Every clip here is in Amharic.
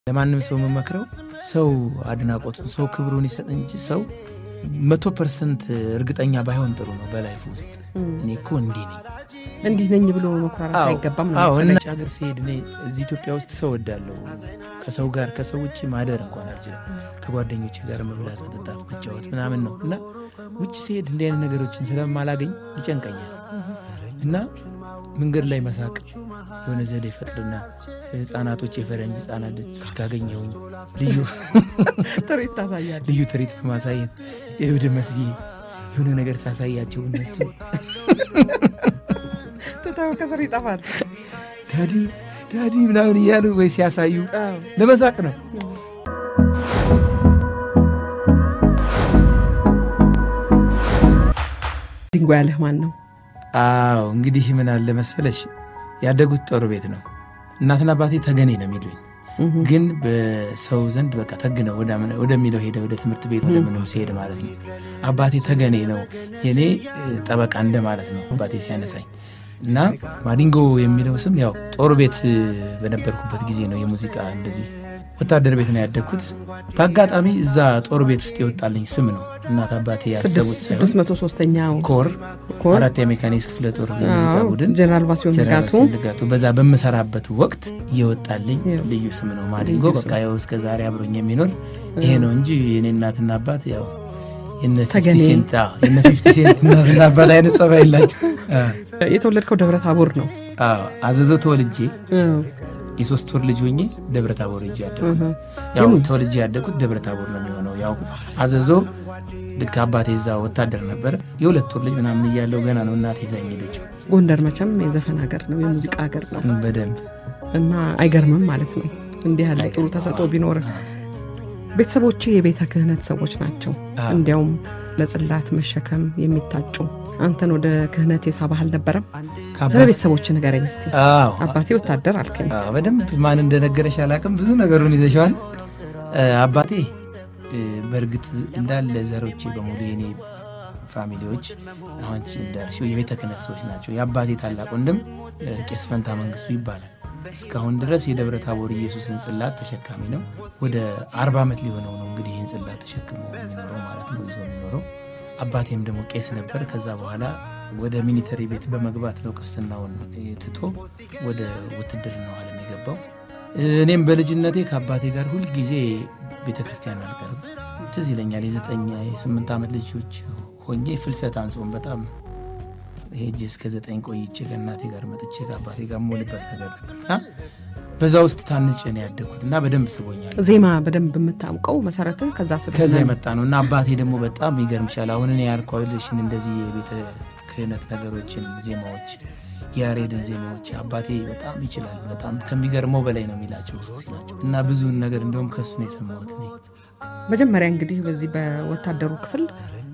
ለማንም ሰው የምመክረው ሰው አድናቆቱን ሰው ክብሩን ይሰጥ እንጂ ሰው መቶ ፐርሰንት እርግጠኛ ባይሆን ጥሩ ነው በላይፍ ውስጥ እኔ እኮ እንዲህ ነኝ እንዲህ ነኝ ብሎ መኩራራት አይገባም ነው አዎ የምትለኝ። እና ሀገር ሲሄድ እኔ እዚህ ኢትዮጵያ ውስጥ ሰው ወዳለሁ ከሰው ጋር ከሰው ውጭ ማደር እንኳን አልችልም ከጓደኞቼ ጋር መብላት መጠጣት መጫወት ምናምን ነው እና ውጭ ሲሄድ እንዲህ አይነት ነገሮችን ስለማላገኝ ይጨንቀኛል እና መንገድ ላይ መሳቅ የሆነ ዘዴ ፈጥርና ህጻናቶች የፈረንጅ ህጻናት ልጆች ካገኘሁኝ ልዩ ትርኢት ታሳያለህ። ልዩ ትርኢት በማሳየት የእብድ መስዬ የሆነ ነገር ሳሳያቸው እነሱ ትተው ከስር ይጠፋል። ዳዲ ዳዲ ምናምን እያሉ ወይ ሲያሳዩ አዎ። ለመሳቅ ነው። ዲንጎ ያለህ ማን ነው? አዎ እንግዲህ ምን አለ መሰለሽ ያደጉት ጦር ቤት ነው። እናትና አባቴ ተገኔ ነው የሚሉኝ፣ ግን በሰው ዘንድ በቃ ተግነው ወደ- ወደሚለው ሄደ ወደ ትምህርት ቤት ወደ ምንም ሲሄድ ማለት ነው። አባቴ ተገኔ ነው የኔ እ, ጠበቃ እንደ ማለት ነው አባቴ ሲያነሳኝ እና ማዲንጎ የሚለው ስም ያው ጦር ቤት እ, በነበርኩበት ጊዜ ነው የሙዚቃ እንደዚህ ወታደር ቤት ነው ያደግኩት። በአጋጣሚ እዛ ጦር ቤት ውስጥ የወጣልኝ ስም ነው እናት አባቴ ያሰቡት ሳይሆን ስድስት መቶ ሶስተኛው ኮር ኮር አራት የሜካኒክስ ክፍለ ጦር የሙዚቃ አዎ፣ ቡድን ጀነራል ባሲዮን ጀነራል ንጋቱ ባሲል ንጋቱ በዛ በምሰራበት ወቅት እየወጣልኝ ያው። ልዩ ስም ነው ማዲንጎ። ልዩ በቃ ያው እስከ ዛሬ አብሮኝ የሚኖር ይሄ ነው እንጂ የኔ እናትና አባት ያው የነ ፊፍቲ ተገኔ። ሴንት አዎ፣ የነ ፊፍቲ ሴንት እናትና አባት አይነት ጸባይ የላቸው። አዎ፣ የተወለድከው ደብረ ታቦር ነው። አዎ፣ አዘዞ ተወልጄ አዎ። የሶስት ወር ልጅ ሆኜ ደብረ ታቦር ሄጄ ያደኩ እህ። ያው ተወልጄ ያደኩት ደብረ ታቦር ነው የሚሆነው። ያው አዘዞ ልክ አባቴ እዛ ወታደር ነበረ። የሁለት ወር ልጅ ምናምን እያለው ገና ነው እናቴ ይዛኝ ሄደችው። ጎንደር መቼም የዘፈን ሀገር ነው፣ የሙዚቃ ሀገር ነው በደንብ እና አይገርምም ማለት ነው እንዲህ ያለ ጥሩ ተሰጥኦ ቢኖርህ። ቤተሰቦቼ የቤተ ክህነት ሰዎች ናቸው። አዎ። እንዲያውም ለጽላት መሸከም የሚታጩ አንተን ወደ ክህነት የሳበህ አልነበረም? ስለ ቤተሰቦች ንገረኝ እስቲ። አዎ አባቴ ወታደር አልከኝ። አዎ፣ በደንብ ማን እንደነገረሽ አላውቅም። ብዙ ነገሩን ይዘሽዋል። እ፣ አባቴ እ፣ በእርግጥ እንዳለ ዘሮቼ በሙሉ የኔ ፋሚሊዎች አሁን አንቺ እንዳልሽው የቤተ ክህነት ሰዎች ናቸው። የአባቴ ታላቅ ወንድም እ፣ ቄስ ፈንታ መንግስቱ ይባላል። እስካሁን ድረስ የደብረ ታቦር ኢየሱስን ጽላት ተሸካሚ ነው። ወደ አርባ ዓመት ሊሆነው ነው እንግዲህ ይህን ጽላት ተሸክሞ የሚኖረው ማለት ነው ይዞ የሚኖረው። አባቴም ደግሞ ቄስ ነበር። ከዛ በኋላ ወደ ሚሊተሪ ቤት በመግባት ነው ቅስናውን ትቶ ወደ ውትድርናው ዓለም የገባው። እኔም በልጅነቴ ከአባቴ ጋር ሁልጊዜ ቤተ ክርስቲያን አልቀርም። ትዝ ይለኛል የዘጠኝ የስምንት ዓመት ልጆች ሆኜ ፍልሰት አንጾም በጣም ሄጄ እስከ ዘጠኝ ቆይቼ ከእናቴ ጋር መጥቼ ከአባቴ ጋር የምውልበት ነገር ነበር እና በዛ ውስጥ ታንጬ ነው ያደግኩት እና በደንብ ስቦኛል። ዜማ በደንብ የምታውቀው መሰረትን ከዛ ስብ ከዛ የመጣ ነው እና አባቴ ደግሞ በጣም ይገርምሻል። አሁን እኔ ያልኳልሽን እንደዚህ የቤተ ክህነት ነገሮችን ዜማዎች፣ የያሬድን ዜማዎች አባቴ በጣም ይችላል። በጣም ከሚገርመው በላይ ነው የሚላቸው ሰዎች ናቸው እና ብዙን ነገር እንደውም ከሱ ነው የሰማሁት እኔ። መጀመሪያ እንግዲህ በዚህ በወታደሩ ክፍል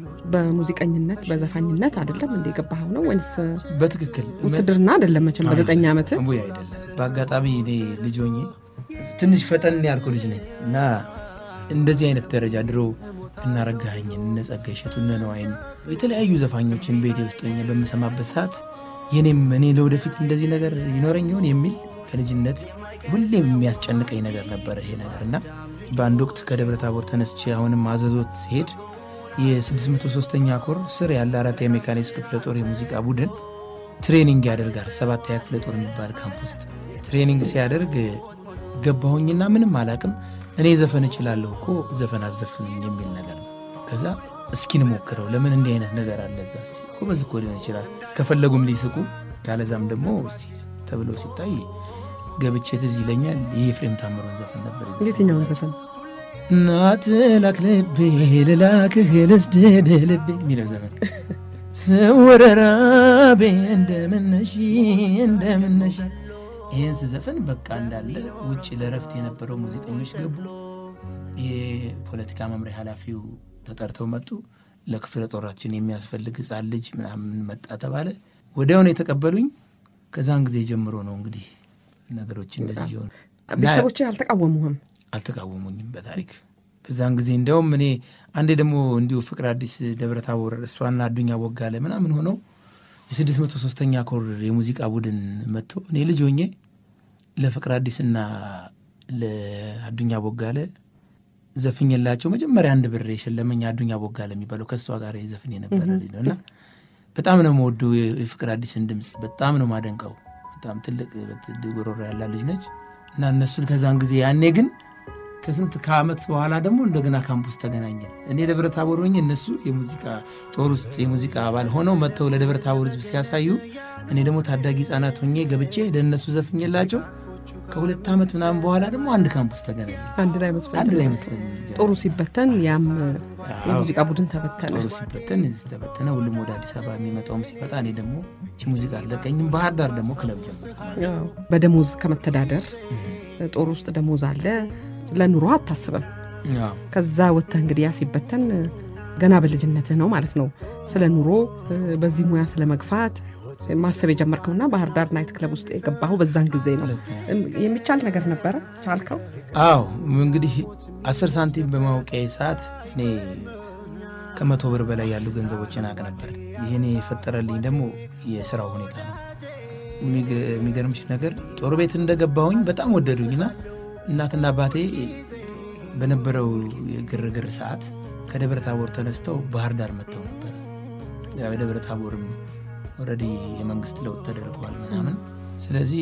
በሙዚቀኝነት በዘፋኝነት አይደለም እንደ የገባኸው ነው ወይንስ በትክክል ውትድርና አይደለም? መቼም በዘጠኝ ዓመት ወይ አይደለም። በአጋጣሚ እኔ ልጅ ሆኜ ትንሽ ፈጠን ያልኩ ልጅ ነኝ እና እንደዚህ አይነት ደረጃ ድሮ እናረጋኸኝን እነ ጸጋዬ እሸቱ እነ ነዋይን የተለያዩ ዘፋኞችን ቤቴ ውስጥ ሆኜ በምሰማበት ሰዓት የኔም እኔ ለወደፊት እንደዚህ ነገር ይኖረኝ ይሆን የሚል ከልጅነት ሁሌም የሚያስጨንቀኝ ነገር ነበረ ይሄ ነገር እና በአንድ ወቅት ከደብረ ታቦር ተነስቼ አሁንም አዘዞት ሲሄድ የ603ኛ ኮር ስር ያለ አራት የሜካኒክስ ክፍለ ጦር የሙዚቃ ቡድን ትሬኒንግ ያደርጋል። ሰባተኛ ክፍለ ጦር የሚባል ካምፕ ውስጥ ትሬኒንግ ሲያደርግ ገባሁኝና ምንም አላቅም። እኔ ዘፈን እችላለሁ እኮ ዘፈን አዘፍን የሚል ነገር ነው። ከዛ እስኪን ሞክረው ለምን እንዲህ አይነት ነገር አለ እዛ እስኪ ጎበዝ እኮ ሊሆን ይችላል። ከፈለጉም ሊስቁ ካለዛም ደግሞ እስኪ ተብሎ ሲታይ ገብቼ ትዝ ይለኛል የኤፍሬም ታምሮን ዘፈን ነበር የዘፈንኩት። የትኛውን ዘፈን እናት ላክ ልቤ ልላክህ ልስድድ ልቤ የሚለው ዘፈን ስወረራቤ እንደምነሽ እንደምነሽ ይህን ስዘፈን በቃ እንዳለ ውጭ ለረፍት የነበረው ሙዚቀኞች ገቡ። የፖለቲካ መምሪያ ኃላፊው ተጠርተው መጡ። ለክፍለ ጦራችን የሚያስፈልግ ሕፃን ልጅ ምናምን መጣ ተባለ። ወዲያውኑ የተቀበሉኝ። ከዛን ጊዜ ጀምሮ ነው እንግዲህ ነገሮች እንደዚህ ሆኑ። ቤተሰቦች አልተቃወሙህም? አልተቃወሙኝም በታሪክ በዛን ጊዜ እንዲያውም እኔ አንዴ ደግሞ እንዲሁ ፍቅር አዲስ ደብረ ታቦር እሷና አዱኛ ቦጋለ ምናምን ሆነው የስድስት መቶ ሶስተኛ ኮር የሙዚቃ ቡድን መጥቶ እኔ ልጅ ሆኜ ለፍቅር አዲስና ለአዱኛ ቦጋለ ዘፍኝላቸው መጀመሪያ አንድ ብር የሸለመኝ አዱኛ ቦጋለ የሚባለው ከእሷ ጋር የዘፍን የነበረ ልጅ ነው እና በጣም ነው መወዱ የፍቅር አዲስን ድምፅ በጣም ነው ማደንቀው። በጣም ትልቅ ጉሮሮ ያላ ልጅ ነች እና እነሱን ከዛን ጊዜ ያኔ ግን ከስንት ከዓመት በኋላ ደግሞ እንደገና ካምፑስ ተገናኘን። እኔ ደብረ ታቦር ሆኜ እነሱ የሙዚቃ ጦር ውስጥ የሙዚቃ አባል ሆነው መጥተው ለደብረ ታቦር ሕዝብ ሲያሳዩ እኔ ደግሞ ታዳጊ ሕጻናት ሆኜ ገብቼ ለእነሱ ዘፍኝላቸው ከሁለት ዓመት ምናምን በኋላ ደግሞ አንድ ካምፑስ ተገናኘን። አንድ ላይ መስፈን አንድ ላይ መስለን ጦሩ ሲበተን ያም የሙዚቃ ቡድን ተበተነ። ጦሩ ሲበተን እዚህ ተበተነ። ሁሉም ወደ አዲስ አበባ የሚመጣውም ሲመጣ እኔ ደግሞ እቺ ሙዚቃ አልለቀኝም። ባህር ዳር ደግሞ ክለብ ጀመርኩ። አዎ፣ በደሞዝ ከመተዳደር ጦር ውስጥ ደሞዝ አለ፣ ለኑሮ አታስብም። አዎ። ከዛ ወጥተህ እንግዲህ ያ ሲበተን ገና በልጅነትህ ነው ማለት ነው። ስለ ኑሮ በዚህ ሙያ ስለ መግፋት ማሰብ የጀመርከውና ባህር ዳር ናይት ክለብ ውስጥ የገባኸው በዛን ጊዜ ነው። የሚቻል ነገር ነበረ? ቻልከው? አዎ እንግዲህ አስር ሳንቲም በማውቂያ ሰዓት እኔ ከመቶ ብር በላይ ያሉ ገንዘቦችን አቅ ነበር። ይህኔ የፈጠረልኝ ደግሞ የስራው ሁኔታ ነው። የሚገ- የሚገርምሽ ነገር ጦር ቤት እንደገባሁኝ በጣም ወደዱኝና እናትና አባቴ በነበረው የግርግር ሰዓት ከደብረ ታቦር ተነስተው ባህር ዳር መጥተው ነበር። ያው የደብረ ታቦርም ኦልሬዲ የመንግስት ለውጥ ተደርገዋል ምናምን። ስለዚህ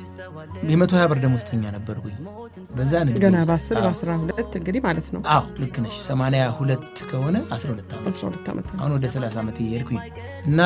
የመቶ ሀያ ብር ደሞዝተኛ ነበርኩኝ በዛ ንግድ ገና በአስር በአስራ ሁለት እንግዲህ ማለት ነው። አዎ ልክ ነሽ። ሰማንያ ሁለት ከሆነ 12 ዓመት በአስራ ሁለት ዓመት ነው። አሁን ወደ 30 ዓመት እየሄድኩኝ እና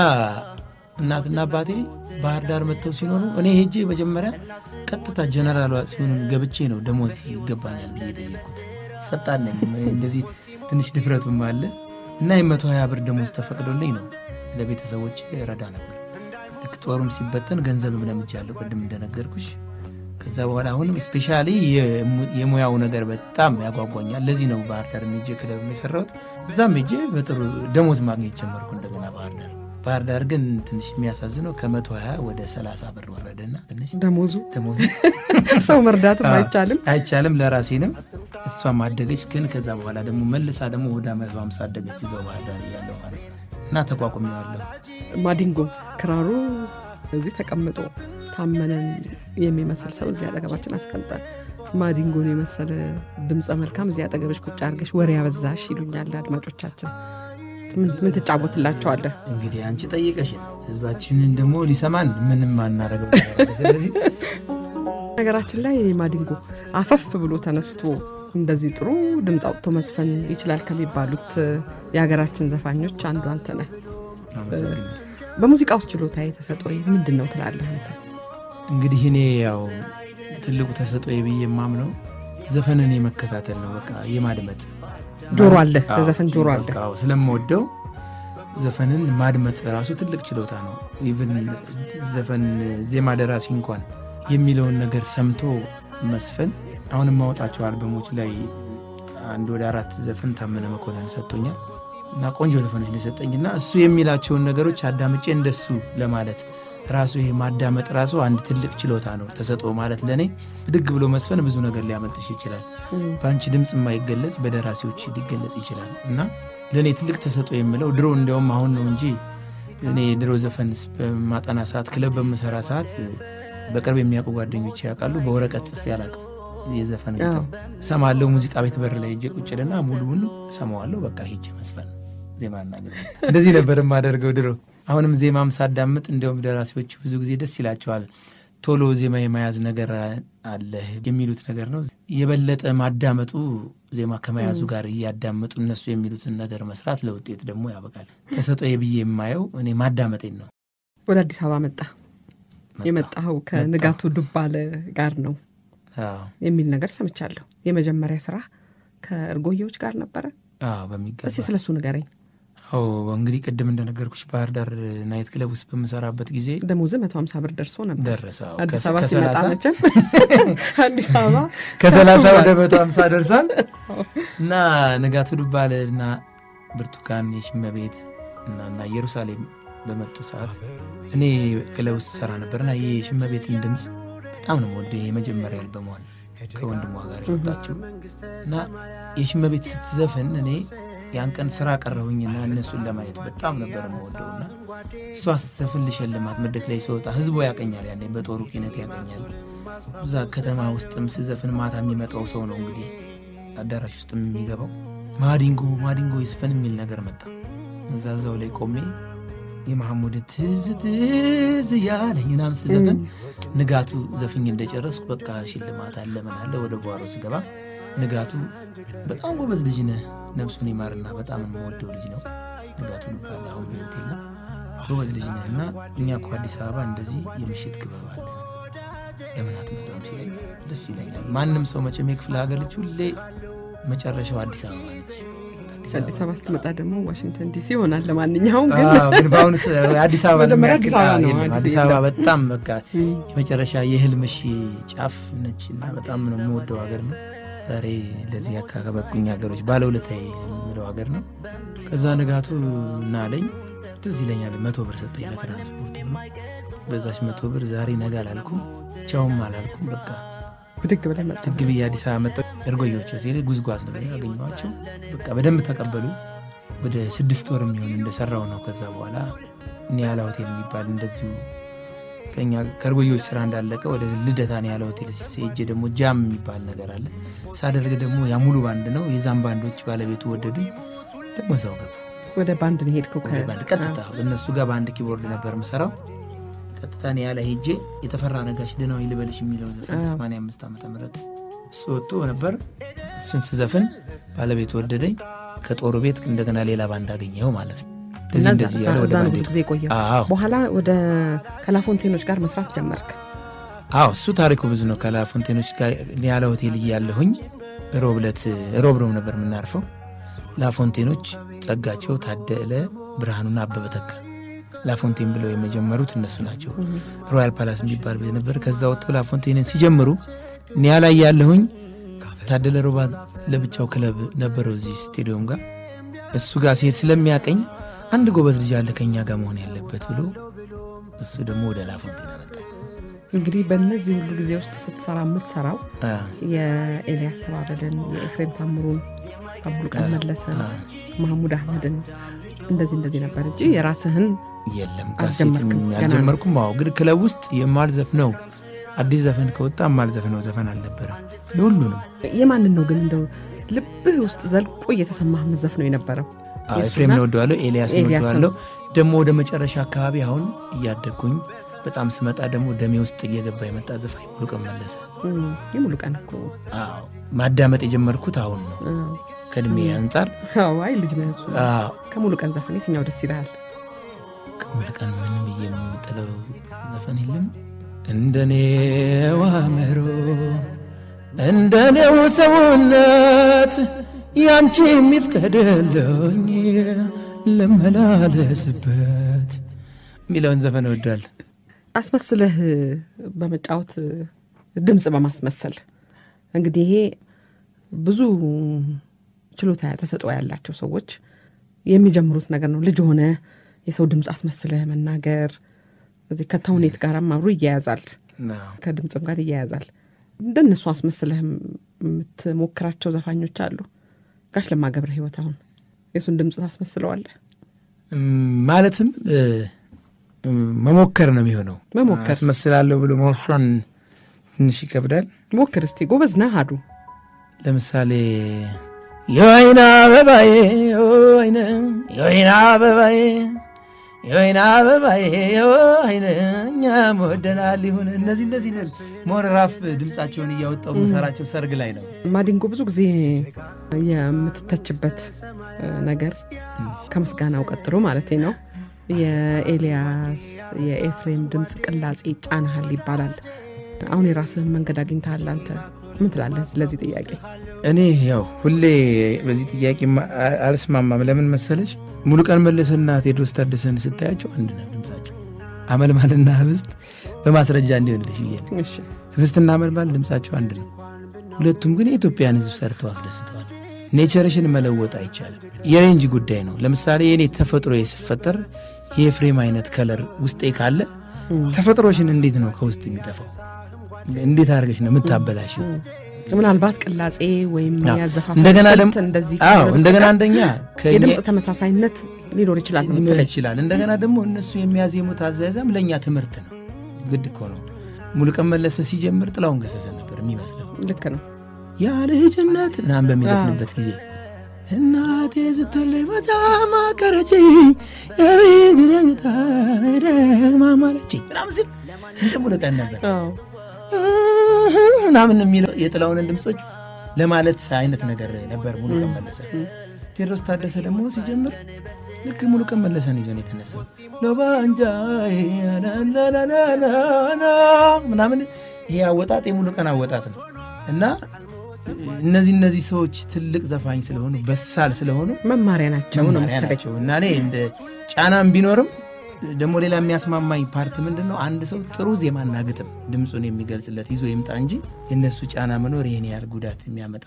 እናትና አባቴ ባህር ዳር መጥተው ሲኖሩ እኔ ሄጄ መጀመሪያ ቀጥታ ጀነራሏ ሲሆኑን ገብቼ ነው ደሞዝ ይገባኛል ብዬ ጠየቅኩት። ፈጣን ነኝ እንደዚህ ትንሽ ድፍረቱም አለ እና የመቶ ሀያ ብር ደሞዝ ተፈቅዶልኝ ነው ለቤተሰቦች ረዳ ነበር። ልክ ጦሩም ሲበተን ገንዘብም ለምጃለሁ ቅድም እንደነገርኩሽ። ከዛ በኋላ አሁንም ስፔሻሊ የሙያው ነገር በጣም ያጓጓኛል። ለዚህ ነው ባህር ዳር ሜጄ ክለብ የሰራሁት። እዛም ሜጄ በጥሩ ደሞዝ ማግኘት ጀመርኩ እንደገና ባህር ዳር። ባህር ዳር ግን ትንሽ የሚያሳዝነው ከመቶ ሀያ ወደ ሰላሳ ብር ወረደና ትንሽ ደሞዙ ደሞዝ ሰው መርዳትም አይቻልም። አይቻልም ለራሴ ነው። እሷም አደገች። ግን ከዛ በኋላ ደግሞ መልሳ ደግሞ ወደ መቶ ሃምሳ አደገች ይዘው ባህር ዳር እያለሁ ማለት ነው እና ተቋቁሜዋለሁ። ማዲንጎ ክራሩ እዚህ ተቀምጦ ታመነን የሚመስል ሰው እዚህ አጠገባችን አስቀምጠን ማዲንጎን የመሰለ ድምፀ መልካም እዚህ አጠገበች ቁጭ አድርገሽ ወሬ ያበዛሽ ይሉኛል አድማጮቻችን። ምን ምን ትጫወትላቸዋለህ? እንግዲህ አንቺ ጠይቀሽን ህዝባችንን ደግሞ ሊሰማን ምንም አናረገው ነገር አለ። ስለዚህ ነገራችን ላይ ማዲንጎ አፈፍ ብሎ ተነስቶ እንደዚህ ጥሩ ድምፅ አውጥቶ መስፈን ይችላል ከሚባሉት የሀገራችን ዘፋኞች አንዱ አንተ ነህ። አመሰግናለሁ። በሙዚቃ ውስጥ ችሎታ የተሰጠው ምንድን ነው ትላለህ አንተ? እንግዲህ እኔ ያው ትልቁ ተሰጥኦዬ ብዬ የማምነው ዘፈንን የመከታተል ነው። በቃ የማድመጥ ጆሮ አለ፣ አዎ፣ ለዘፈን ጆሮ አለ። በቃ አዎ፣ ስለምወደው ዘፈንን ማድመጥ ራሱ ትልቅ ችሎታ ነው። ኢቭን ዘፈን ዜማ ደራሲ እንኳን የሚለውን ነገር ሰምቶ መስፈን አሁን የማወጣቸው አልበሞች ላይ አንድ ወደ አራት ዘፈን ታመነ መኮንን ሰጥቶኛል እና ቆንጆ ዘፈኖች ነው የሰጠኝ እና እሱ የሚላቸውን ነገሮች አዳምጬ እንደሱ ለማለት ራሱ ይሄ ማዳመጥ ራሱ አንድ ትልቅ ችሎታ ነው። ተሰጥኦ ማለት ለእኔ ብድግ ብሎ መስፈን ብዙ ነገር ሊያመልጥሽ ይችላል። በአንቺ ድምፅ የማይገለጽ በደራሲዎች ሊገለጽ ይችላል እና ለእኔ ትልቅ ተሰጥኦ የምለው ድሮ እንዲያውም አሁን ነው እንጂ እኔ ድሮ ዘፈን በማጠና ሰዓት ክለብ በምሰራ ሰዓት በቅርብ የሚያውቁ ጓደኞች ያውቃሉ። በወረቀት ጽፌ አላውቅም። የዘፈን ግጥም እሰማለሁ። ሙዚቃ ቤት በር ላይ ሄጄ ቁጭልና ሙሉውን እሰማዋለሁ። በቃ ሄጄ መስፈን ዜማና ግጥም እንደዚህ ነበር የማደርገው ድሮ። አሁንም ዜማም ሳዳምጥ እንዲያውም ደራሲዎች ብዙ ጊዜ ደስ ይላቸዋል። ቶሎ ዜማ የመያዝ ነገር አለ የሚሉት ነገር ነው። የበለጠ ማዳመጡ ዜማ ከመያዙ ጋር እያዳመጡ እነሱ የሚሉትን ነገር መስራት ለውጤት ደግሞ ያበቃል። ተሰጥኦዬ ብዬ የማየው እኔ ማዳመጤን ነው። ወደ አዲስ አበባ መጣ የመጣኸው ከንጋቱ ዱባለ ጋር ነው አዎ የሚል ነገር ሰምቻለሁ። የመጀመሪያ ስራ ከእርጎዬዎች ጋር ነበረ። አዎ፣ በሚገባ እስቲ ስለሱ ንገረኝ። አዎ እንግዲህ ቅድም እንደነገርኩሽ ባህር ዳር ናይት ክለብ ውስጥ በምሰራበት ጊዜ ደሞዝ መቶ ሀምሳ ብር ደርሶ ነበር። ደረሰ። አዎ፣ አዲስ ከ- አበባ ሲመጣ ከሰላሳ- መቼም አዲስ አበባ ከሰላሳ ወደ መቶ ሀምሳ ደርሳል እና ንጋቱ ዱባለ እና ብርቱካን የሽመቤት እና እና ኢየሩሳሌም በመጡ ሰዓት እኔ ክለብ ውስጥ ሰራ ነበርና ይህ የሽመቤትን ድምፅ በጣም ነው ወደ የመጀመሪያ አልበሟን ከወንድሟ ጋር የወጣችው እና የሽመቤት ስትዘፍን እኔ ያን ቀን ስራ ቀረሁኝና እነሱን ለማየት በጣም ነበር የምወደውና እሷ ስትዘፍን ልሸልማት መድረክ ላይ ስወጣ ህዝቡ ያቀኛል። ያኔ በጦሩ ኪነት ያቀኛል እዛ ከተማ ውስጥም ስዘፍን ማታ የሚመጣው ሰው ነው እንግዲህ አዳራሽ ውስጥም የሚገባው ማዲንጎ ማዲንጎ ይስፈን የሚል ነገር መጣ። እዛ እዛው ላይ ቆሜ የመሐሙድ ትዝ ትዝ እያለኝ ምናምን ስዘፍን ንጋቱ ዘፍኝ እንደጨረስኩ በቃ ሽልማት አለ ምን አለ ወደ ጓሮ ስገባ ንጋቱ በጣም ጎበዝ ልጅ ነህ፣ ነፍሱን ይማርና በጣም የምወደው ልጅ ነው ንጋቱ ልባል አሁን በሕይወት የለም። ጎበዝ ልጅ ነህ እና እኛ እኮ አዲስ አበባ እንደዚህ የምሽት ክበብ አለ ለምን አትመጣም ሲለኝ ደስ ይለኛል። ማንም ሰው መቼም የክፍለ ሀገር ልጅ ሁሌ መጨረሻው አዲስ አበባ ነች። አዲስ አበባ ስትመጣ ደግሞ ዋሽንግተን ዲሲ ይሆናል። ለማንኛውም ግን አዎ፣ ግን በአሁኑ ሰ- አዲስ አበባ መጀመሪያ የሚያክል- አዲስ አበባ አዎ፣ ነው፣ የለም። አዲስ አዲስ አበባ የለም። በጣም በቃ የመጨረሻ የህልምሽ ጫፍ ነች እና በጣም ነው የምወደው ሀገር ነው። ዛሬ ለዚህ ያካበቁኝ ሀገሮች ባለውለታዬ የምለው ሀገር ነው። ከዛ ንጋቱ እና አለኝ ትዝ ይለኛል መቶ ብር ሰጠኝ ለትራንስፖርት ብሎ በዛች መቶ ብር ዛሬ ነገ አላልኩም ቻውም አላልኩም በቃ ብድግ ብለህ መጣ። ድግ ብዬ አዲስ አበባ መጣሁ። እርጎዮች ሲሄድ ጉዝጓዝ ነው ያገኘኋቸው። በቃ በደንብ ተቀበሉ። ወደ ስድስት ወር የሚሆን እንደሰራው ነው። ከዛ በኋላ ኒያላ ሆቴል የሚባል እንደዚሁ ከኛ ከእርጎዮች ስራ እንዳለቀ ወደ ልደታ ኒያላ ሆቴል ሄጄ ደግሞ ጃም የሚባል ነገር አለ ሳደርግ ደግሞ ያ ሙሉ ባንድ ነው። የዛም ባንዶች ባለቤቱ ወደዱኝ። ደግሞ እዛው ገባ ወደ ባንድ ነው የሄድከው? ወደ ባንድ ቀጥታ እነሱ ጋር በአንድ ኪቦርድ ነበር የምሰራው። ቀጥታ ኒያላ ሄጄ የተፈራ ነጋሽ ደህናዊ ልበልሽ የሚለው ዘፈን 85 ዓመተ ምህረት እሱ ወጥቶ ነበር። እሱን ስዘፍን ባለቤቱ ወደደኝ። ከጦሩ ቤት እንደገና ሌላ ባንድ አገኘው ማለት ነው። እና እንደዚህ እንደዚህ እያለ ወደ እዛ ነው ባንድ ብዙ ሄድኩ። ጊዜ የቆየው። አዎ በኋላ ወደ ከላፎንቴኖች ጋር መስራት ጀመርክ። አዎ እሱ ታሪኩ ብዙ ነው። ከላፎንቴኖች ጋር ኒያላ ሆቴል እያለሁኝ ሮብ ዕለት ሮብ ሮብ ነበር የምናርፈው። ላፎንቴኖች ጸጋቸው ታደለ ብርሃኑና አበበ ተካ ላፎንቴን ብለው የመጀመሩት እነሱ ናቸው። ሮያል ፓላስ የሚባል ቤት ነበር። ከዛ ወጥተው ላፎንቴንን ሲጀምሩ ኒያላ እያለሁኝ ታደለ ሮባ ለብቻው ክለብ ነበረው እዚህ ስቴዲዮም ጋር እሱ ጋር ሲሄድ ስለሚያቀኝ አንድ ጎበዝ ልጅ አለ ከኛ ጋር መሆን ያለበት ብሎ እሱ ደግሞ ወደ ላፎንቴን አመጣ። እንግዲህ በእነዚህ ሁሉ ጊዜ ውስጥ ስትሰራ የምትሰራው አ፣ የኤልያስ ተባረልን፣ የኤፍሬም ታምሩን፣ አቡልቀን መለሰን፣ አ፣ ማህሙድ አህመድን እንደዚህ እንደዚህ ነበር እንጂ የራስህን የለም አልጀመርክም፣ ካሴትም ገና ያልጀመርኩም። አዎ ግን ክለብ ውስጥ የማልዘፍነው አዲስ ዘፈን ከወጣ የማልዘፍነው ዘፈን አልነበረም። የሁሉንም የማንን ነው ግን እንደው ልብህ ውስጥ ዘልቆ እየተሰማህ የምትዘፍነው የነበረው? አዎ፣ የእሱና ኤፍሬም እወደዋለሁ፣ ኤልያስን ኤልያስን። እወደዋለሁ። ደግሞ ወደ መጨረሻ አካባቢ አሁን እያደግኩኝ በጣም ስመጣ ደግሞ ደሜ ውስጥ እየገባ የመጣ ዘፋኝ ሙሉቀን መለሰ። እም፣ የሙሉ ቀን እኮ አዎ ማዳመጥ የጀመርኩት አሁን ነው እ፣ ከእድሜ አንጻር። አዎ፣ አይ ልጅ ነህ እሱ። አዎ ከሙሉ ቀን ዘፈን የትኛው ደስ ይልሃል? ከሙሉቀን ምን ብዬ የምጥለው ዘፈን የለም። እንደኔው አእምሮ እንደኔው ሰውነት ያንቺ የሚፍቀድልኝ ልመላለስበት የሚለውን ዘፈን እወዳለሁ። አስመስለህ በመጫወት ድምፅ በማስመሰል እንግዲህ ይሄ ብዙ ችሎታ ተሰጥኦ ያላቸው ሰዎች የሚጀምሩት ነገር ነው። ልጅ ሆነ የሰው ድምፅ አስመስለህ መናገር እዚህ ከተውኔት ጋርም አብሮ ይያያዛል፣ አዎ። ከድምፅም ጋር ይያያዛል። እንደነሱ አስመስለህ የምትሞክራቸው ዘፋኞች አሉ። ጋሽ ለማ ገብረ ሕይወት አሁን የእሱን ድምፅ ታስመስለዋለህ? እም፣ ማለትም እ፣ እም፣ መሞከር ነው የሚሆነው። መሞከር። አስመስላለሁ ብሎ መወሰን ትንሽ ይከብዳል። ሞክር እስቲ። ጎበዝ ነህ አዱ ለምሳሌ የወይና አበባዬ የወይነ የወይና አበባዬ የወይና አበባዬ የወይነ እኛም ወደናል ይሁን እነዚህ እነዚህ ነን ሞረራፍ ድምፃቸውን እያወጣው የምሰራቸው ሰርግ ላይ ነው። ማዲንጎ ብዙ ጊዜ የምትተችበት እ፣ ነገር ከምስጋናው ቀጥሎ ማለት ነው የኤልያስ የኤፍሬም ድምፅ ቅላጼ ጫናሃል ይባላል። አሁን የራስህን መንገድ አግኝተሃል። አንተ ምን ትላለህ ስለዚህ ጥያቄ? እኔ ያው ሁሌ በዚህ ጥያቄ ማ- አ- አልስማማም። ለምን መሰለች ሙሉቀን መለሰና ቴዎድሮስ ታደሰን ስታያቸው አንድ ነው ድምፃቸው። አመልማልና ህብስት በማስረጃ እንዲሆንልሽ ብዬ ነው። እሺ ህብስትና አመልማል ድምፃቸው አንድ ነው። ሁለቱም ግን የኢትዮጵያን ህዝብ ሰርተው አስደስተዋል። ኔቸርሽን መለወጥ አይቻልም። የሬንጅ ጉዳይ ነው። ለምሳሌ የኔ ተፈጥሮ ስፈጠር የኤፍሬም አይነት ከለር ውስጤ ካለ ተፈጥሮሽን እንዴት ነው ከውስጥ የሚጠፋው? እንዴት አድርገሽ ነው የምታበላሽው? ምናልባት ቅላጼ ወይም አዎ። ያዘፋፈን እንደገና ስልት ደግሞ እንደዚህ አዎ ካልሆነ እንደገና በስተቀር አንደኛ ከእኛ- የድምፅ ተመሳሳይነት ሊኖር ይችላል ነው ሊኖር የምትለኝ? ይችላል። እንደገና ደግሞ እነሱ የሚያዜሙት አዘያዘም ለእኛ ትምህርት ነው። ግድ እኮ ነው። ሙሉቀን መለሰ ሲጀምር ጥላሁን ገሰሰ ነበር የሚመስለው። ልክ ነው። ያ ልጅነት ምናምን በሚዘፍንበት ጊዜ እናቴ ስትለኝ በጣም አቀረችኝ የቤግረኝታ ማማለችኝ ምናምን ሲል እንደ ሙሉቀን ነበር አዎ ምናምን የሚለው የጥላሁንን ድምፆች ለማለት አይነት ነገር ነበር ሙሉቀን መለሰ። ቴዎድሮስ ታደሰ ደግሞ ሲጀምር ልክ ሙሉቀን መለሰን ይዞ ነው የተነሳው። ሎባንጃ ላላላላላ ምናምን ይሄ አወጣጥ የሙሉቀን አወጣጥ ነው እና እነዚህ እነዚህ ሰዎች ትልቅ ዘፋኝ ስለሆኑ በሳል ስለሆኑ መማሪያ ናቸው ነው መማሪያ የምትለኝ። ናቸው እና እኔ እንደ ጫናም ቢኖርም ደግሞ ሌላ የሚያስማማኝ ፓርት ምንድን ነው? አንድ ሰው ጥሩ ዜማና ግጥም ድምፁን የሚገልጽለት ይዞ ይምጣ እንጂ የእነሱ ጫና መኖር ይህን ያህል ጉዳት የሚያመጣ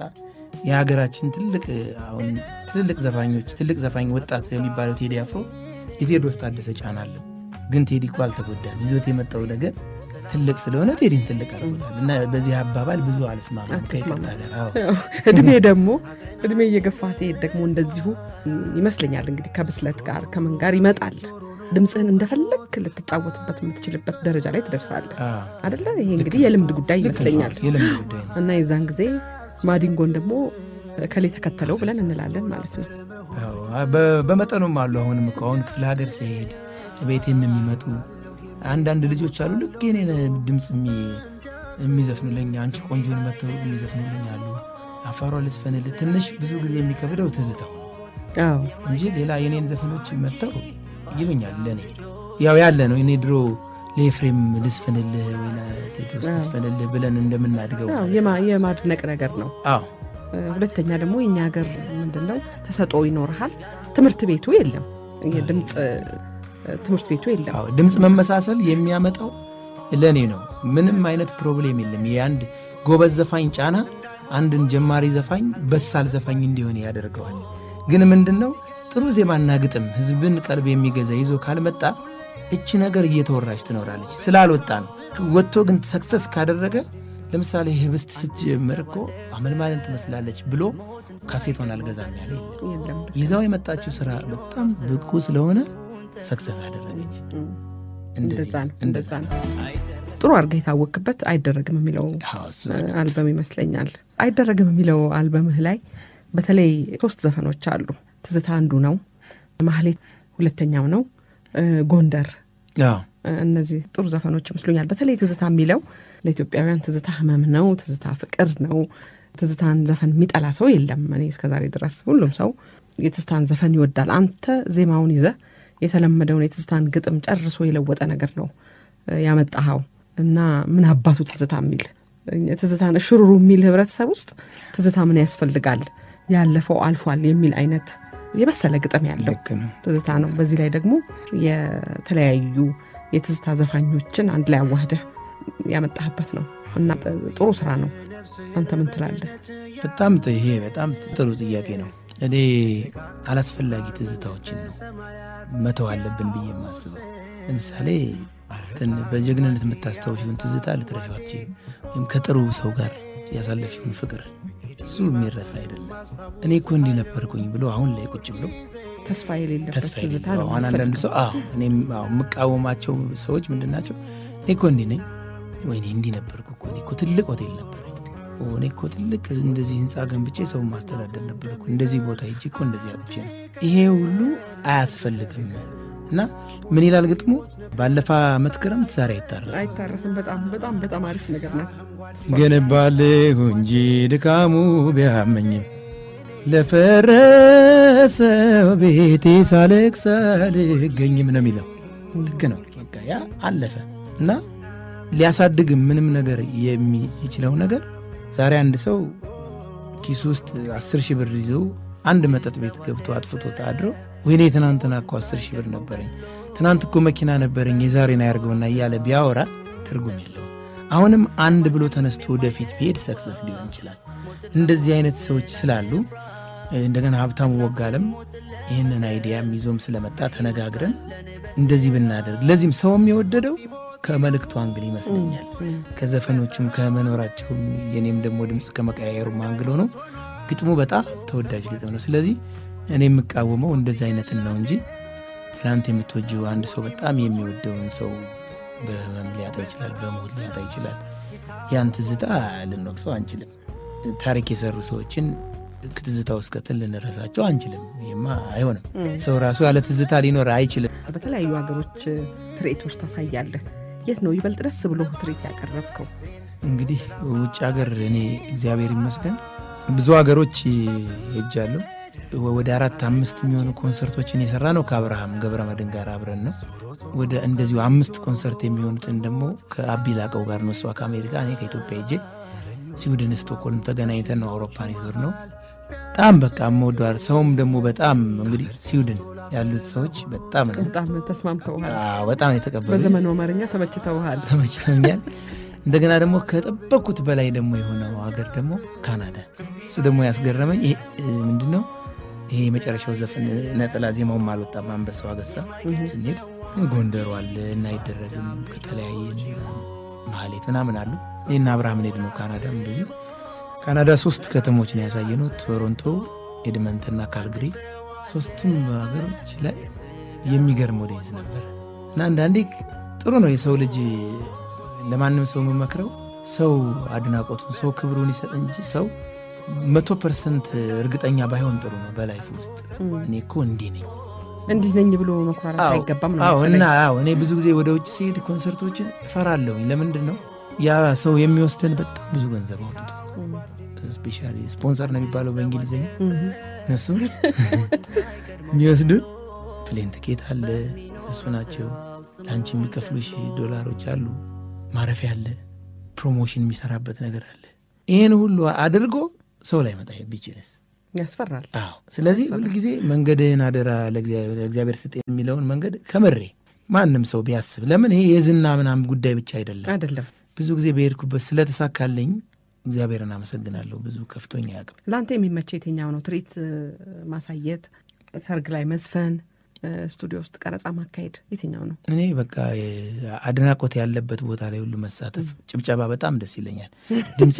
የሀገራችን ትልቅ አሁን ትልልቅ ዘፋኞች ትልቅ ዘፋኝ ወጣት የሚባለው ቴዲ አፍሮ የቴዎድሮስ ታደሰ ጫና አለ። ግን ቴዲ እኮ አልተጎዳም። ይዞት የመጣው ነገር ትልቅ ስለሆነ ቴዲን ትልቅ አድርጎታል እና በዚህ አባባል ብዙ አልስማማም ከይቅርታ ጋር አዎ። ያው እድሜ ደግሞ እድሜ እየገፋ ሲሄድ ደግሞ እንደዚሁ ይመስለኛል እንግዲህ ከብስለት ጋር ከምን ጋር ይመጣል። ድምፅህን እንደፈለግ ልትጫወትበት የምትችልበት ደረጃ ላይ ትደርሳለህ አዎ። አደለ? ይሄ እንግዲህ የልምድ ጉዳይ ልክ ነው። ይመስለኛል። የልምድ ጉዳይ ነው። እና የዛን ጊዜ ማዲንጎን ደግሞ ከሌ ተከተለው ብለን እንላለን ማለት ነው። አዎ፣ በ- በመጠኑም አሉ። አሁንም እኮ አሁን ክፍለ ሀገር ሲሄድ ቤቴም የሚመጡ አንዳንድ ልጆች አሉ። ልክ የኔን ድምፅ የሚ- የሚዘፍኑልኝ አንቺ ቆንጆን መተው የሚዘፍኑልኝ አሉ። አፋሯ ልዝፈንልህ ትንሽ ብዙ ጊዜ የሚከብደው ትዝታው አዎ እንጂ ሌላ የኔን ዘፈኖች መተው ይሉኛል። ለእኔ ያው ያለ ነው። እኔ ድሮ ለኤፍሬም ልስፈንልህ ወይ ለቴድሮስ አዎ። ልስፈንልህ ብለን እንደምናድገው አዎ፣ የማ- የማድነቅ ነገር ነው። አዎ እ፣ ሁለተኛ ደግሞ የኛ ሀገር ምንድነው ተሰጦ ይኖርሃል። ትምህርት ቤቱ የለም፣ የድምፅ እ፣ ትምህርት ቤቱ የለም። አዎ ድምፅ መመሳሰል የሚያመጣው ለእኔ ነው። ምንም አይነት ፕሮብሌም የለም። የአንድ ጎበዝ ዘፋኝ ጫና አንድን ጀማሪ ዘፋኝ በሳል ዘፋኝ እንዲሆን ያደርገዋል። ግን ምንድን ነው ጥሩ ዜማና ግጥም ህዝብን ቀልብ የሚገዛ ይዞ ካልመጣ እች ነገር እየተወራች ትኖራለች። ስላልወጣ ነው። ወጥቶ ግን ሰክሰስ ካደረገ ለምሳሌ ህብስት ስትጀምር እኮ አመልማልን ትመስላለች ብሎ ካሴቶን አልገዛም ያለ የለም። የለም። ይዛው የመጣችው ስራ በጣም ብቁ ስለሆነ ሰክሰስ አደረገች። እም፣ እንደዚህ እንደዛ ነው እንደዛ ነው። ጥሩ አድርገህ የታወቅበት አይደረግም የሚለው አዎ፣ እሱ እ፣ አልበም ይመስለኛል። አይደረግም የሚለው አልበምህ ላይ በተለይ ሶስት ዘፈኖች አሉ። ትዝታ አንዱ ነው፣ ማህሌት ሁለተኛው ነው፣ እ፣ ጎንደር አዎ፣ እነዚህ ጥሩ ዘፈኖች ይመስሉኛል። በተለይ ትዝታ የሚለው ለኢትዮጵያውያን ትዝታ ህመም ነው፣ ትዝታ ፍቅር ነው። ትዝታን ዘፈን የሚጠላ ሰው የለም። እኔ እስከዛሬ ድረስ ሁሉም ሰው የትዝታን ዘፈን ይወዳል። አንተ ዜማውን ይዘህ የተለመደውን የትዝታን ግጥም ጨርሶ የለወጠ ነገር ነው እ፣ ያመጣኸው እና ምን አባቱ ትዝታ የሚል ትዝታን እሽሩሩ የሚል ህብረተሰብ ውስጥ ትዝታ ምን ያስፈልጋል ያለፈው አልፏል የሚል አይነት የበሰለ ግጥም ያለው ልክ ነው። ትዝታ ነው። በዚህ ላይ ደግሞ የተለያዩ የትዝታ ዘፋኞችን አንድ ላይ አዋህደህ ያመጣህበት ነው እና ጥሩ ስራ ነው። አንተ ምን ትላለህ? በጣም ጥ- ይሄ በጣም ጥሩ ጥያቄ ነው። እኔ አላስፈላጊ ትዝታዎችን ነው መተው አለብን ብዬ የማስበው። ለምሳሌ ትን- በጀግንነት የምታስታውሽውን ትዝታ ልትረሺው አትችይም። ወይም ከጥሩ ሰው ጋር ያሳለፍሽውን ፍቅር እሱ የሚረሳ አይደለም። እኔ እኮ እንዲህ ነበርኩኝ ብሎ አሁን ላይ ቁጭ ብሎ ተስፋ የሌለበት ተስፋ ትዝታ የሌለው ነው አሁን አንዳንድ የምትፈልገው። ሰው አዎ እኔም አዎ የምቃወማቸው ሰዎች ምንድን ናቸው? እኔ እኮ እንዲህ ነኝ፣ ወይኔ እንዲህ ነበርኩ እኮ እኔ እኮ ትልቅ ሆቴል ነበረኝ፣ ኦ፣ እኔ እኮ ትልቅ እንደዚህ ህንፃ ገንብቼ ሰው ማስተዳደር ነበርኩ፣ እንደዚህ ቦታ ሄጄ እኮ እንደዚህ አጥቼ ነው። ይሄ ሁሉ አያስፈልግም። እና ምን ይላል ግጥሙ? ባለፈ ዓመት ክረምት ዛሬ አይታረስም አይታረስም። በጣም በጣም በጣም አሪፍ ነገር ነው። ገነባለሁ እንጂ ድካሙ ቢያመኝም ለፈረሰው ቤቴ ሳለቅስ አልገኝም ነው የሚለው። ልክ ነው። በቃ ያ አለፈ እና ሊያሳድግም ምንም ነገር የሚችለው ነገር ዛሬ አንድ ሰው ኪሱ ውስጥ አስር ሺህ ብር ይዘው አንድ መጠጥ ቤት ገብቶ አጥፍቶ አድሮ ወይኔ ትናንትና እኮ አስር ሺህ ብር ነበረኝ፣ ትናንት እኮ መኪና ነበረኝ፣ የዛሬን አያርገውና እያለ ቢያወራ ትርጉም የለውም። አሁንም አንድ ብሎ ተነስቶ ወደፊት ቢሄድ ሰክሰስ ሊሆን ይችላል። እንደዚህ አይነት ሰዎች ስላሉ እንደገና ሀብታሙ ወጋለም ይህንን አይዲያም ይዞም ስለመጣ ተነጋግረን እንደዚህ ብናደርግ ለዚህም ሰውም የወደደው ከመልእክቱ አንግል ይመስለኛል። ከዘፈኖቹም ከመኖራቸውም የኔም ደግሞ ድምፅ ከመቀያየሩም አንግል ሆኖ ግጥሙ በጣም ተወዳጅ ግጥም ነው። ስለዚህ እኔ የምቃወመው እንደዚህ አይነትን ነው እንጂ ትናንት የምትወጂው አንድ ሰው በጣም የሚወደውን ሰው በህመም ሊያጣ ይችላል፣ በሞት ሊያጣ ይችላል። ያን ትዝታ ልንወቅሰው አንችልም። ታሪክ የሰሩ ሰዎችን ትዝታ ውስጥ ከተን ልንረሳቸው አንችልም። ይህማ አይሆንም። ሰው ራሱ ያለ ትዝታ ሊኖር አይችልም። በተለያዩ ሀገሮች ትርኢቶች ታሳያለህ። የት ነው ይበልጥ ደስ ብሎ ትርኢት ያቀረብከው? እንግዲህ ውጭ ሀገር እኔ እግዚአብሔር ይመስገን ብዙ ሀገሮች ሄጃለሁ። ወደ አራት አምስት የሚሆኑ ኮንሰርቶችን የሰራ ነው ከአብርሃም ገብረ መድን ጋር አብረን ነው። ወደ እንደዚሁ አምስት ኮንሰርት የሚሆኑትን ደግሞ ከአቢ ላቀው ጋር ነው። እሷ ከአሜሪካ እኔ ከኢትዮጵያ ሄጄ ስዊድን ስቶክሆልም ተገናኝተን ነው አውሮፓን ይዞር ነው። በጣም በቃ የምወደዋል። ሰውም ደግሞ በጣም እንግዲህ ስዊድን ያሉት ሰዎች በጣም ነው በጣም ተስማምተውሃል። አዎ፣ በጣም የተቀበሉ በዘመኑ አማርኛ ተመችተውሃል። ተመችቶኛል። እንደገና ደግሞ ከጠበቅኩት በላይ ደግሞ የሆነው ሀገር ደግሞ ካናዳ። እሱ ደግሞ ያስገረመኝ ይሄ ምንድነው ይሄ የመጨረሻው ዘፈን ነጠላ ዜማውም አልወጣም። አንበሳው አገሳ ስንሄድ ግን ጎንደሩ አለ እና አይደረግም ከተለያየ ማህሌት ምናምን አሉ። ይህና አብርሃም ሄድ ነው ካናዳም እንደዚህ ካናዳ ሶስት ከተሞች ነው ያሳየ ነው ቶሮንቶ፣ ኤድመንትና ካልግሪ። ሶስቱም ሀገሮች ላይ የሚገርም ኦዲየንስ ነበር እና አንዳንዴ ጥሩ ነው የሰው ልጅ ለማንም ሰው የምመክረው ሰው አድናቆቱን ሰው ክብሩን ይሰጥ እንጂ ሰው መቶ ፐርሰንት እርግጠኛ ባይሆን ጥሩ ነው በላይፍ ውስጥ እኔ እኮ እንዲህ ነኝ እንዲህ ነኝ ብሎ መኩራራት አይገባም ነው አዎ የምትለኝ? እና አዎ እኔ ብዙ ጊዜ ወደ ውጭ ሲሄድ ኮንሰርቶችን እፈራለሁኝ ለምንድን ነው ያ ሰው የሚወስደን በጣም ብዙ ገንዘብ አውጥቶ ስፔሻሊ ስፖንሰር ነው የሚባለው በእንግሊዝኛ እህ። እነሱ የሚወስዱን ፕሌን ትኬት አለ እነሱ ናቸው ለአንቺ የሚከፍሉሽ ዶላሮች አሉ ማረፊያ አለ ፕሮሞሽን የሚሰራበት ነገር አለ ይህን ሁሉ አድርጎ ሰው ላይ መጣ ቢችልስ ያስፈራል። አዎ ስለዚህ ሁልጊዜ መንገድህን አደራ ለእግዚአብሔር ስጥ የሚለውን መንገድ ከምሬ ማንም ሰው ቢያስብ ለምን ይሄ የዝና ምናምን ጉዳይ ብቻ አይደለም አይደለም ብዙ ጊዜ በሄድኩበት ስለተሳካልኝ እግዚአብሔርን አመሰግናለሁ ብዙ ከፍቶኝ አያውቅም ለአንተ የሚመቸው የትኛው ነው? ትርኢት እ፣ ማሳየት፣ ሰርግ ላይ መዝፈን፣ እ፣ ስቱዲዮ ውስጥ ቀረጻ ማካሄድ የትኛው ነው? እኔ በቃ የ- አድናቆት ያለበት ቦታ ላይ ሁሉ መሳተፍ ጭብጨባ በጣም ደስ ይለኛል ድምፄ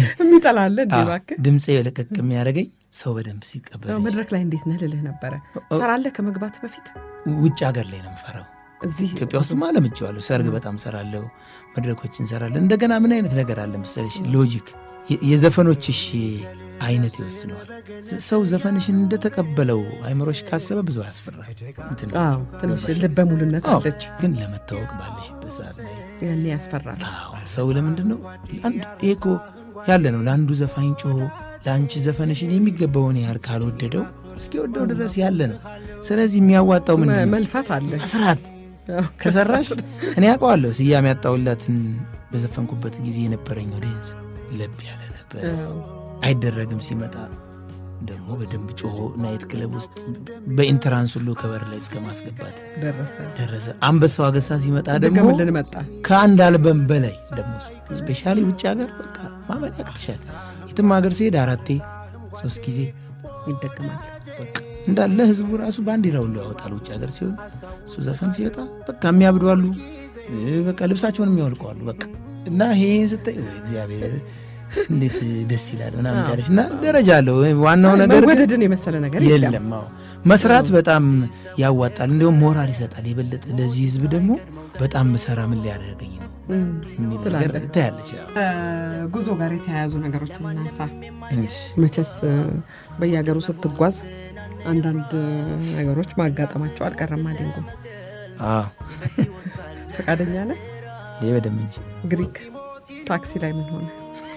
የሚጠላለ እንዴ አዎ፣ እባክህ? ድምፄ ለቀቅ የሚያደርገኝ ሰው በደንብ ሲቀበል ያው መድረክ ላይ እንዴት ነህ ልልህ ነበረ። ፈራለህ ከመግባት በፊት ውጭ ሀገር ላይ ነው የምፈራው እዚህ ኢትዮጵያ ውስጥማ ለምቼዋለሁ። ሰርግ በጣም ሰራለሁ፣ መድረኮች እንሰራለን። እንደገና ምን አይነት ነገር አለ መሰለሽ፣ ሎጂክ የ- የዘፈኖችሽ አይነት ይወስነዋል። ስ- ሰው ዘፈንሽን እንደተቀበለው አይምሮሽ ካሰበ ብዙ አያስፈራ። እንትን አዎ ትንሽ ገባሽ? ልበ ሙሉነት አዎ፣ አለች፣ ግን ለመታወቅ ባለሽበት ሰዓት ላይ ያኔ ያስፈራል። አዎ፣ ሰው ለምንድን ነው ለአንድ ይሄ እኮ ያለ ነው። ለአንዱ ዘፋኝ ጮሆ ለአንቺ ዘፈንሽን የሚገባውን ያህል ካልወደደው እስኪወደው ድረስ ያለ ነው። ስለዚህ የሚያዋጣው ምንድን ነው? መልፋት አለ። መስራት አዎ፣ ከሰራሽ እኔ ያውቀዋለሁ። ስያሜ ያጣሁላትን በዘፈንኩበት ጊዜ የነበረኝ ኦዲየንስ ለብ ያለ ነበር። አዎ። አይደረግም ሲመጣ ደግሞ በደንብ ጮሆ ናይት ክለብ ውስጥ በኢንትራንስ ሁሉ ከበር ላይ እስከ ማስገባት ደረሰ ደረሰ። አንበሳው አገሳ ሲመጣ ደግሞ ደገምልን መጣ። ከአንድ አልበም በላይ ደግሞ ስፔሻሊ ውጭ ሀገር በቃ ማመን ያቅትሻል። የትም ሀገር ሲሄድ አራቴ ሶስት ጊዜ ይደገማል። በቃ እንዳለ ህዝቡ ራሱ ባንዲራ ሁሉ ያወጣል። ውጭ ሀገር ሲሆን እሱ ዘፈን ሲወጣ በቃ የሚያብዱ አሉ፣ እ፣ በቃ ልብሳቸውን የሚያወልቁ አሉ። በቃ እና ይሄን ስታይ ወይ እግዚአብሔር እንዴት ደስ ይላል ምናምን ያለች እና ደረጃ አለው። ዋናው ነገር ግን መወደድን የመሰለ ነገር የለም። የለም። አዎ መስራት በጣም ያዋጣል፣ እንዲሁም ሞራል ይሰጣል የበለጠ ለዚህ ህዝብ ደግሞ በጣም ብሰራ ምን ሊያደርገኝ ነው እም፣ የሚል ነገር ትላለህ። ታያለች። ያው ጉዞ ጋር የተያያዙ ነገሮችን እናንሳ። እሺ። መቼስ እ፣ በየሀገሩ ስትጓዝ አንዳንድ ነገሮች ማጋጠማቸው አልቀረም። አዲንጎ አዎ ፈቃደኛ ነህ? ይህ በደምብ እንጂ ግሪክ ታክሲ ላይ ምን ሆነ?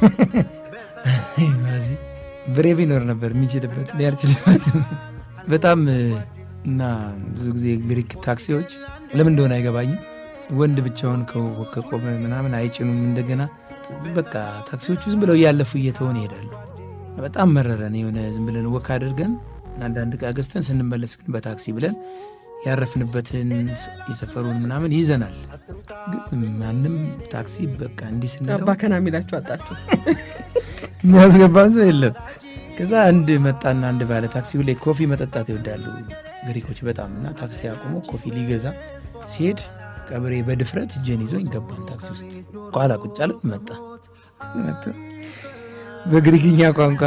እዚህ ብሬ ቢኖር ነበር የሚችልበት እኔ አልችልበትም። በጣም እና ብዙ ጊዜ ግሪክ ታክሲዎች ለምን እንደሆነ አይገባኝም። ወንድ ብቻውን ከ- ከቆመ ምናምን አይጭኑም። እንደገና በቃ ታክሲዎቹ ዝም ብለው እያለፉ እየተሆን ይሄዳሉ። በጣም መረረን። የሆነ ዝም ብለን ወክ አድርገን አንዳንድ ዕቃ ገዝተን ስንመለስ ግን በታክሲ ብለን ያረፍንበትን የሰፈሩን ምናምን ይዘናል። ግን ማንም ታክሲ በቃ እንዲህ ስንለው አባከና የሚላችሁ አጣችሁ። የሚያስገባን ሰው የለም። ከዛ አንድ መጣና አንድ ባለ ታክሲ ሁሌ ኮፊ መጠጣት ይወዳሉ ግሪኮች በጣም እና ታክሲ አቁሞ ኮፊ ሊገዛ ሲሄድ ቀብሬ በድፍረት እጄን ይዞኝ ገባን ታክሲ ውስጥ ኋላ ቁጭ አለ መጣ መጣ በግሪክኛ ቋንቋ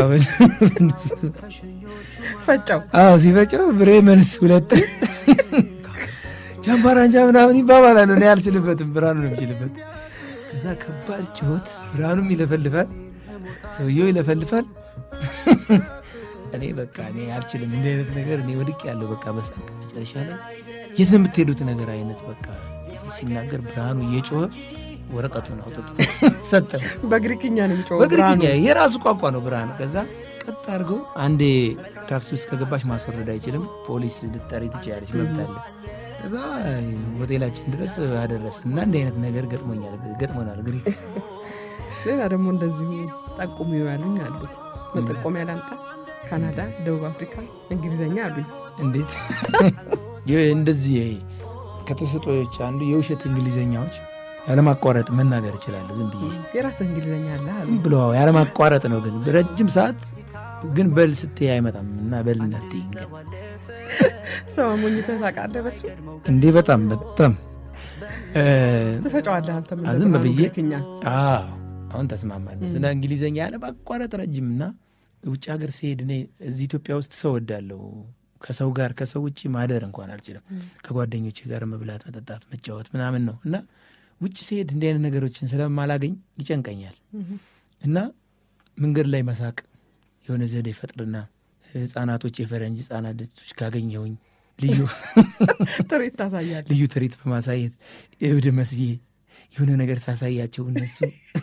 ፈጫው አዎ ሲፈጨው ብሬ መልስ ሁለት ጃምባራንጃ ምናምን ይባባላል። እኔ አልችልበትም፣ ብርሃኑ ነው የሚችልበት። ከዛ ከባድ ጭሆት፣ ብርሃኑም ይለፈልፋል፣ ሰውየው ይለፈልፋል። እኔ በቃ እኔ አልችልም እንዲህ አይነት ነገር እኔ ወድቅ ያለው በቃ በሳቅ መጨረሻ ላይ የት ነው የምትሄዱት ነገር አይነት በቃ ሲናገር ብርሃኑ እየጮኸ ወረቀቱን አውጥቶ ሰጠ። በግሪክኛ ነው የሚጮኸው በግሪክኛ ብርሃኑ። የራሱ ቋንቋ ነው ብርሃኑ። ከዛ ቀጥ አድርገው አንዴ ታክሲ ውስጥ ከገባሽ ማስወረድ አይችልም፣ ፖሊስ ልጠሪ ትችላለች፣ መብት አለ። ከዛ ሆቴላችን ድረስ አደረሰ እና እንዲህ አይነት ነገር ገጥሞኛል ገጥሞናል ግሪክ ሌላ ደግሞ እንደዚሁ ጠቁሙ ያሉኝ አሉ። መጠቆሚያ ላምጣ። ካናዳ፣ ደቡብ አፍሪካ፣ እንግሊዝኛ አሉኝ። እንዴት ይህ እንደዚህ ከተሰጦች አንዱ የውሸት እንግሊዘኛዎች ያለማቋረጥ መናገር ይችላሉ። ዝም ብዬ የራስህ እንግሊዝኛ አለ አሉ። ዝም ብሎ ያለማቋረጥ ነው፣ ግን ረጅም ሰዓት ግን በል ስትይ አይመጣም እና በል እንዳትይኝ ግን ሰው አሞኝተህ ታውቃለህ? በሱ እንዴ በጣም በጣም እ፣ ትፈጫዋለህ አንተም እንደ ዝም ብርሃኑ ብዬ ግሪክኛ። አዎ አሁን ተስማማለሁ። ስለ እንግሊዘኛ ያለማቋረጥ ረጅም እና ውጭ ሀገር ሲሄድ እኔ እዚህ ኢትዮጵያ ውስጥ ሰው ወዳለሁ ከሰው ጋር ከሰው ውጭ ማደር እንኳን አልችልም። ከጓደኞቼ ጋር መብላት፣ መጠጣት፣ መጫወት ምናምን ነው እና ውጭ ሲሄድ እንዲህ አይነት ነገሮችን ስለማላገኝ ይጨንቀኛል እና መንገድ ላይ መሳቅ የሆነ ዘዴ ፈጥርና ህጻናቶች የፈረንጅ ህጻናቶች ካገኘሁኝ ልዩ ትርኢት ታሳያለህ። ልዩ ትርኢት በማሳየት እብድ መስዬ የሆነ ነገር ሳሳያቸው እነሱ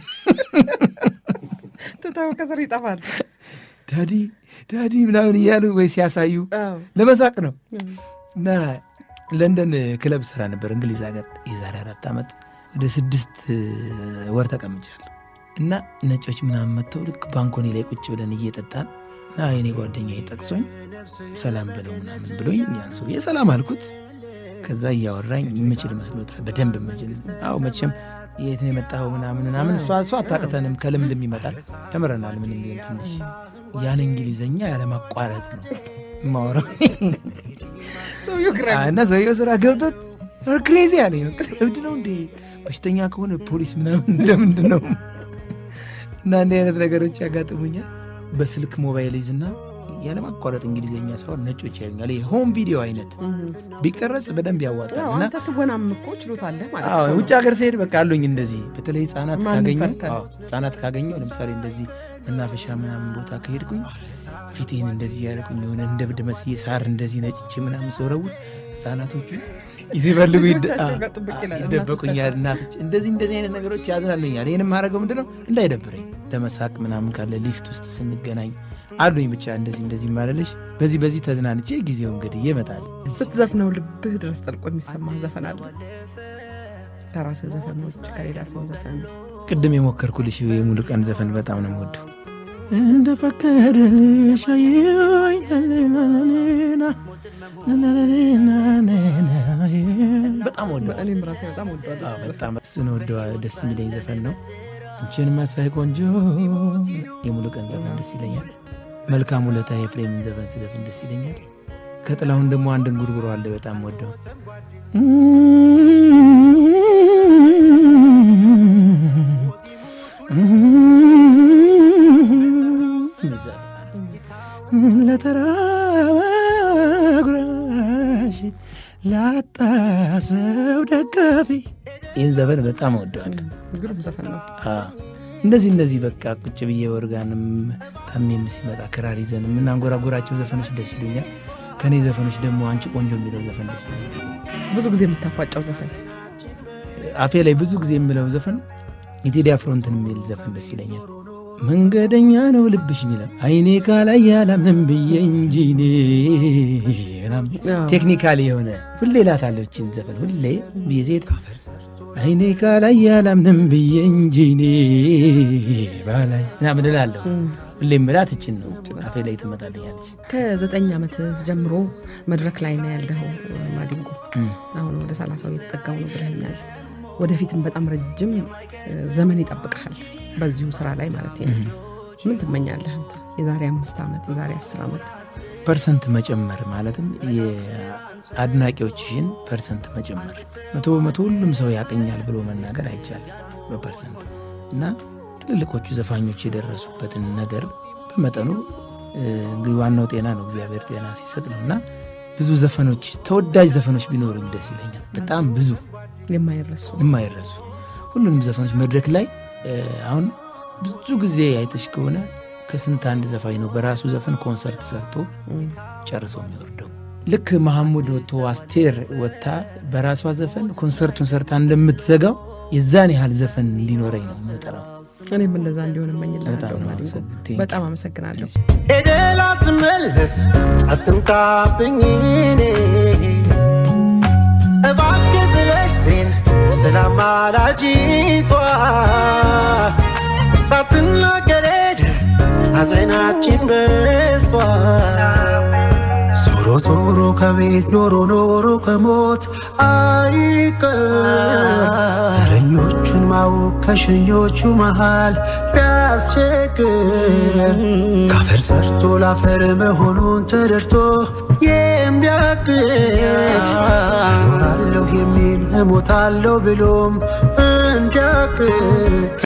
ትተው ከስር ይጠፋል። ዳዲ ዳዲ ምናምን እያሉ ወይ ሲያሳዩ አዎ። ለመሳቅ ነው። እና ለንደን ክለብ ስራ ነበር እንግሊዝ ሀገር የዛሬ አራት ዓመት ወደ ስድስት ወር ተቀምጫለሁ። እና ነጮች ምናምን መጥተው ልክ ባንኮኒ ላይ ቁጭ ብለን እየጠጣን እና የኔ ጓደኛ ጠቅሶኝ ሰላም ብለው ምናምን ብሎኝ ያን ሰውዬ ሰላም አልኩት። ከዛ እያወራኝ የምችል መስሎታል። በደንብ የምችል አዎ፣ መቼም የት ነው የመጣኸው ምናምን ምናምን እሷ እሷ አታቅተንም ከልምድም ይመጣል ተምረናል። ምንም ቢሆን ትንሽ ያን እንግሊዘኛ ያለማቋረጥ ነው የማወራው ሰውዬው ግራ እና ሰውየው ስራ ገብቶት ክሬዚ ያለ እብድ ነው እንዴ በሽተኛ ከሆነ ፖሊስ ምናምን እንደምንድን ነው እና እንዲህ አይነት ነገሮች ያጋጥሙኛል። በስልክ ሞባይል ይዝና ያለማቋረጥ እንግሊዝኛ ሳይሆን ነጮች ያዩኛል። ይሄ ሆም ቪዲዮ አይነት ቢቀረጽ በደንብ ያዋጣል አዎ፣ እና አንተ ትወናም እኮ ችሎታ አለህ ማለት አዎ ነው። ውጭ ሀገር ስሄድ በቃ አሉኝ እንደዚህ በተለይ ህጻናት ማንን ካገኘሁ ፈርተህ? አዎ፣ ህጻናት ካገኘሁ ለምሳሌ እንደዚህ መናፈሻ ምናምን ቦታ ከሄድኩኝ ፊቴን እንደዚህ ያደረኩኝ የሆነ እንደ ብድ መስዬ ሳር እንደዚህ ነጭቼ ምናምን ስወረውር ህጻናቶቹ ይፈልጉ ልጆቻቸው ጋር ጥብቅ ይላል ይደበቁኛል። እናቶች እንደዚህ እንደዚህ አይነት ነገሮች ያዝናሉኛል። ይህንም ማድረገው ምንድን ነው እንዳይደብረኝ ለመሳቅ ምናምን ካለ ሊፍት ውስጥ ስንገናኝ አሉኝ ብቻ እንደዚህ እንደዚህ ማለልሽ በዚህ በዚህ ተዝናንቼ ጊዜው እንግዲህ ይመጣል። ስትዘፍነው ልብህ ድረስ ጠልቆ የሚሰማ ዘፈን አለ። ከራስህ ዘፈኖች ከሌላ ሰው ዘፈን ቅድም የሞከርኩልሽ የሙሉ ቀን ዘፈን በጣም ነው የምወደው። እንደ ፈቀደልሽ አየሁኝ ተለናናና በጣም ወደው እኔም ራሴ በጣም ወደዋለሁ። አዎ፣ በጣም እሱን ወደዋ ደስ የሚለኝ ዘፈን ነው። አንቺን መሳይ ቆንጆ የሙሉ ቀን ዘፈን ደስ ይለኛል። መልካም ውለታ የፍሬምን ዘፈን ስዘፍን ደስ ይለኛል። ከጥላሁን ደግሞ አንድ እንጉርጉሮ አለ በጣም ወደው ለተራበ ጉራሽ ላጣ ሰው ደጋፊ ይህን ዘፈን በጣም ወደዋለሁ። ግሩም ዘፈን ነው። አዎ። እንደዚህ እንደዚህ በቃ ቁጭ ብዬ ወርጋንም ታሜም ሲመጣ ክራር ይዘን የምናንጎራጎራቸው ዘፈኖች ደስ ይሉኛል። ከእኔ ዘፈኖች ደግሞ አንቺ ቆንጆ የሚለው ዘፈን ደስ ይለኛል። ብዙ ጊዜ የምታፏጫው ዘፈን አፌ ላይ ብዙ ጊዜ የምለው ዘፈን የቴዲ አፍሮንትን የሚል ዘፈን ደስ ይለኛል። መንገደኛ ነው ልብሽ የሚለው አይኔ ካላይ ያላምንም ብዬ እንጂ እኔ ምናምን አዎ። ቴክኒካሊ የሆነ ሁሌ ላታለሁ ይህችን ዘፈን ሁሌ ብዬ ሴት አይኔ ካላይ ያላምንም ብዬ እንጂ እኔ ባላይ ምናምን እላለሁ። ሁሌ ምላት እችን ነው አፌ ላይ ትመጣልኛለች። ከዘጠኝ ዓመት ጀምሮ መድረክ ላይ ነው ያለኸው ማዲንጎ። አሁን ወደ ሰላሳው የተጠጋው ነው ብለኸኛል። ወደፊትም በጣም ረጅም እ፣ ዘመን ይጠብቀሃል በዚሁ ስራ ላይ ማለት ነው። ምን ትመኛለህ አንተ? የዛሬ አምስት ዓመት የዛሬ አስር ዓመት ፐርሰንት መጨመር ማለትም የአድናቂዎችሽን ፐርሰንት መጨመር መቶ በመቶ ሁሉም ሰው ያቀኛል ብሎ መናገር አይቻልም በፐርሰንት እና ትልልቆቹ ዘፋኞች የደረሱበትን ነገር በመጠኑ እ፣ እንግዲህ ዋናው ጤና ነው እግዚአብሔር ጤና ሲሰጥ ነው እና ብዙ ዘፈኖች ተወዳጅ ዘፈኖች ቢኖሩኝ ደስ ይለኛል። በጣም ብዙ የማይረሱ የማይረሱ ሁሉንም ዘፈኖች መድረክ ላይ እ፣ አሁን ብዙ ጊዜ አይተሽ ከሆነ ከስንት አንድ ዘፋኝ ነው በራሱ ዘፈን ኮንሰርት ሰርቶ ጨርሶ የሚወርደው። ልክ መሐሙድ ወጥቶ አስቴር ወጥታ በራሷ ዘፈን ኮንሰርቱን ሰርታ እንደምትዘጋው የዛን ያህል ዘፈን እንዲኖረኝ ነው የምጠራው። እኔም እንደዛ እንዲሆን እመኝልሃለሁ በጣም ነው ማዲንጎ። አመሰግን- በጣም አመሰግናለሁ። ሄደህ ላትመለስ አትምጣብኝ እኔ እባክህ ስለግዜን ስለ አማላጅቷ ሳትናገር ሄደህ ሐዘናችን በሷ ዞሮ ዞሮ ከቤት ኖሮ ኖሮ ከሞት አይቀር ተረኞቹን ማወቅ ከሸኞቹ መሃል ቢያስቸግር ካፈር ሰርቶ ላፈር መሆኑን ተረድቶ የሚያቅድ እኖራለሁ የሚል እሞታለሁ ብሎም እንዲያቅድ